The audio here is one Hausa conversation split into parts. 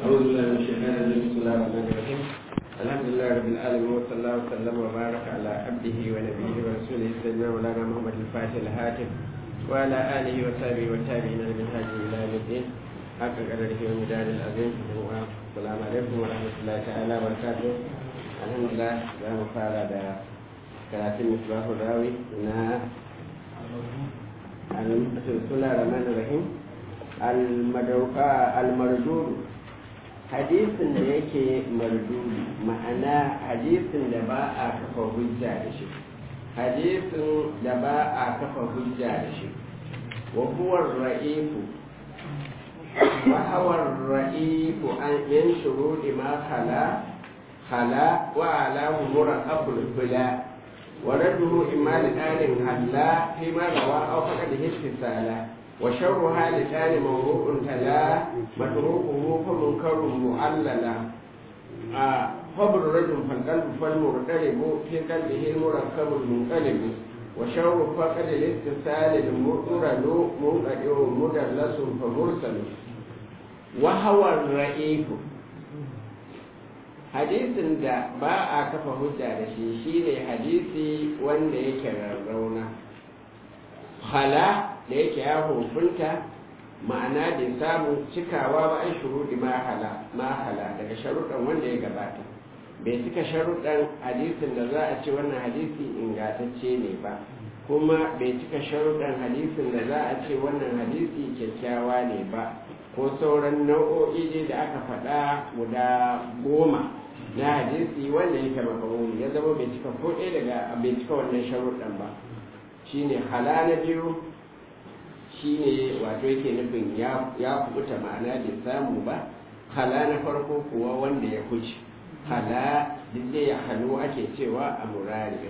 أعوذ بالله من الشيطان الرجيم بسم الله الرحمن الرحيم الحمد لله رب العالمين وصلى الله وسلم وبارك على عبده ونبيه ورسوله سيدنا مولانا محمد الفاتح الهاتف وعلى آله وصحبه والتابعين لمنهاج إلى يوم الدين حق قدره ومدار العظيم السلام عليكم ورحمة الله تعالى وبركاته الحمد لله za mu fara da karatun misbahu rawi na al-sula rahman rahim al-mardud hadisin da yake mardudi ma'ana hadisin da ba a kafa hujja da shi hadisin da ba a kafa hujja da shi wa huwa ra'ifu wa huwa ra'ifu an yan shurudi ma khala khala wa ala umura abul bila wa radduhu imma li dalin halla fi ma rawa aw faqad hisala وشرها لسان موضوع تلا متروكه فمنكر معللا خبر رجل فالقلب فالمرتلب في قلبه المركب المنقلب وشر فقد الاتصال المرتل منقطع مدلس فمرسل وهو الرئيف hadisin da ba a kafa hujja da shi shine hadisi wanda yake rarrauna hala da yake ya hukunta ma'ana da samun cikawa ba an shuruɗi mahala daga sharuɗan wanda ya gabata bai cika sharuɗan hadisin da za a ce wannan hadisi ingantacce ne ba kuma bai cika sharuɗan hadisin da za a ce wannan hadisi kyakkyawa ne ba ko sauran nau'o'i ne da aka faɗa guda goma na hadisi wanda yake makamuni ya zama bai cika ko ɗaya daga bai cika wannan sharuɗan ba shine hala na biyu shine wato yake nufin ya kubuta ma'ana bai samu ba hala na farko kuwa wanda ya kuce hala duk ya halu ake cewa a murari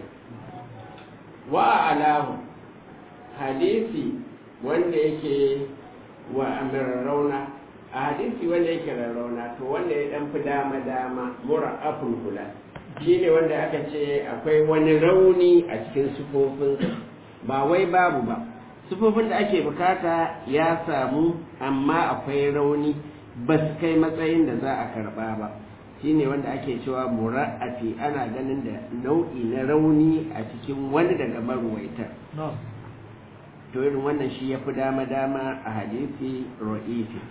wa alahu hadisi wanda yake wa rauna a hadisi wanda yake rarrauna to wanda ya dan fi dama dama mura aful hula shine wanda aka ce akwai wani rauni a cikin sufofinsa ba wai babu ba sufofin da ake bukata ya samu amma akwai rauni ba su kai matsayin da za a karba ba shine wanda ake cewa mura'afi ana ganin da nau'i na rauni a cikin wani daga maruwaitar to irin wannan shi ya fi dama-dama a hadisi ro'ifi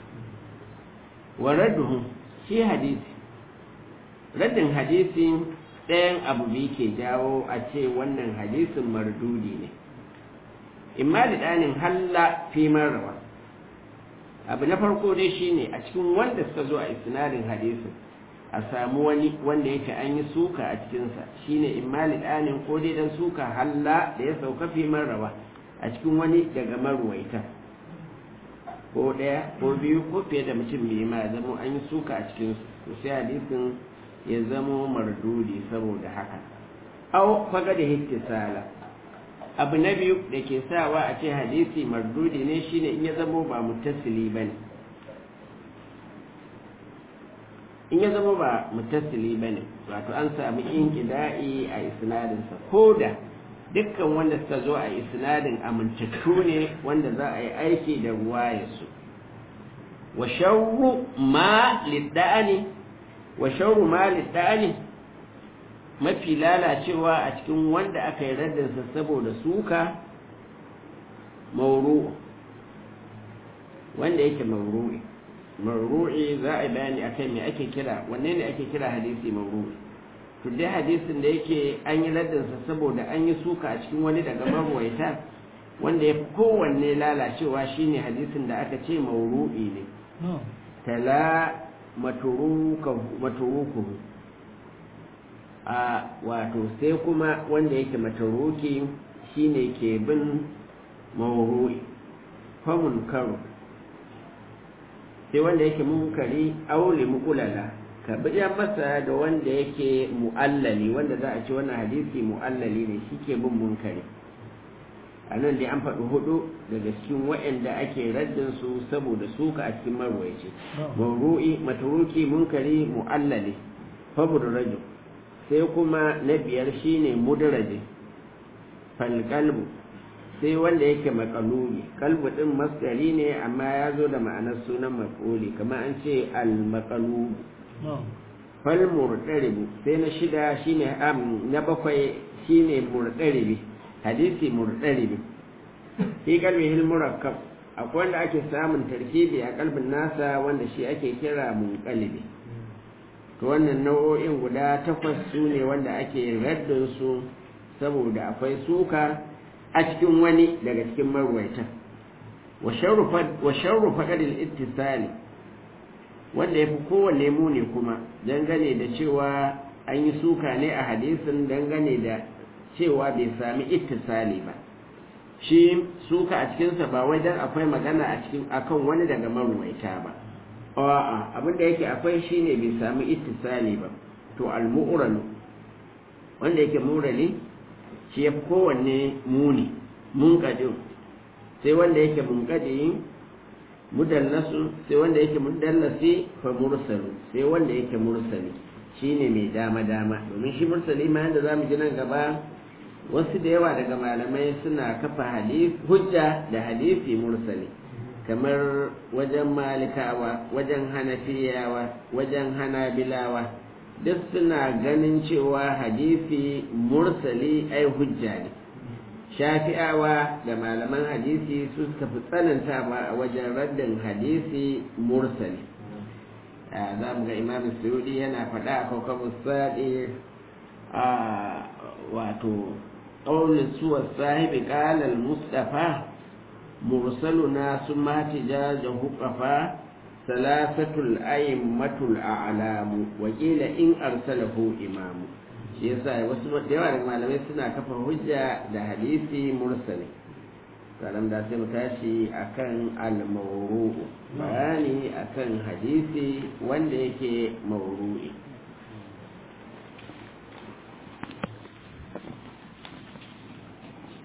wa radduhu shi hadisi raddin hadisi ɗayan abu biyu ke jawo a ce wannan hadisin mardudi ne imma da ɗanin halla fi marrawa abu na farko dai shine a cikin wanda suka zo a isnadin hadisin a samu wani wanda yake an yi suka a cikinsa shine imma da ɗanin ko dai dan suka halla da ya sauka fi marrawa a cikin wani daga maruwaita ko ɗaya ko biyu ko fiye da mutum biyu ma ya zama an yi suka a cikinsu to sai hadisin ya zama mardudi saboda haka au faga da hittisala abu na biyu da ke sawa a ce hadisi mardudi ne shine in ya zamo ba mutasili ba ne in ya zama ba mutasili ba ne wato an sami inkida'i a isnadinsa ko da dukkan wanda suka zo a isnadin amintattu ne wanda za a yi aiki da ruwayarsu wa sharru ma lidda'ani wa sharru ma lidda'ani mafi lalacewa a cikin wanda aka yi raddarsa saboda suka mauru wanda yake mauru'i mauru'i za a bayani akan me ake kira wanne ne ake kira hadisi mauru'i to dai hadisin da yake an yi raddarsa saboda an yi suka a cikin wani daga marwaita wanda ya fi kowanne lalacewa shine hadisin da aka ce mauru'i ne tala maturuku a wato sai kuma wanda yake mataruki shine ke bin mawru'i famun karo sai wanda yake munkari aule mukulala ka biya masa da wanda yake mu'allali wanda za a ce wannan hadisi mu'allali ne shi ke bin munkari a nan dai an faɗi hudu daga cikin waɗanda ake raddin su saboda suka a cikin marwaice mawru'i mataruki munkari mu'allali fabur rajul sai kuma na biyar shine mudraje falqalbu sai wanda yake makalubi kalbu din masdari ne amma ya zo da ma'anar sunan maf'uli kamar an ce al makalubu fal murdaribu sai na shida shine am na bakwai shine murdaribi hadisi murdaribi fi kalbihi al murakkab akwai wanda ake samun tarkibi a kalbin nasa wanda shi ake kira munqalibi to wannan nau'o'in guda takwas su ne wanda ake raddin su saboda akwai suka a cikin wani daga cikin marwaita wa sharru faƙadil ittisali wanda ya fi kowanne muni kuma dangane da cewa an yi suka ne a hadisin dangane da cewa bai sami ittisali ba shi suka a cikinsa ba wai dan akwai magana a cikin akan wani daga marwaita ba a'a abin da yake akwai shine bai sami ittisali ba to al-mu'ralu wanda yake murali shi ya fi kowanne muni munƙadin sai wanda yake munƙadi mudallasu sai wanda yake mudallasi fa mursalu sai wanda yake mursali shine mai dama dama domin shi mursali ma yanda zamu ji nan gaba wasu da yawa daga malamai suna kafa hadisi hujja da hadisi mursali kamar wajen malikawa wajen hanafiyawa wajen hanabilawa duk suna ganin cewa hadisi mursali ai hujja ne shafi'awa da malaman hadisi su suka fi tsananta ba a wajen raddin hadisi mursali za mu ga imam suyudi yana faɗa a kawkabin saɗi a wato ƙaunin suwa sahibi ƙalal mustafa mursaluna sun mati jajen hukafa salasatul aimmatul a'lamu wa qila in arsalahu imamu shi yasa wasu da yawa daga malamai suna kafa hujja da hadisi mursali salam da sai mu tashi akan al-mawru'u bayani akan hadisi wanda yake mawru'i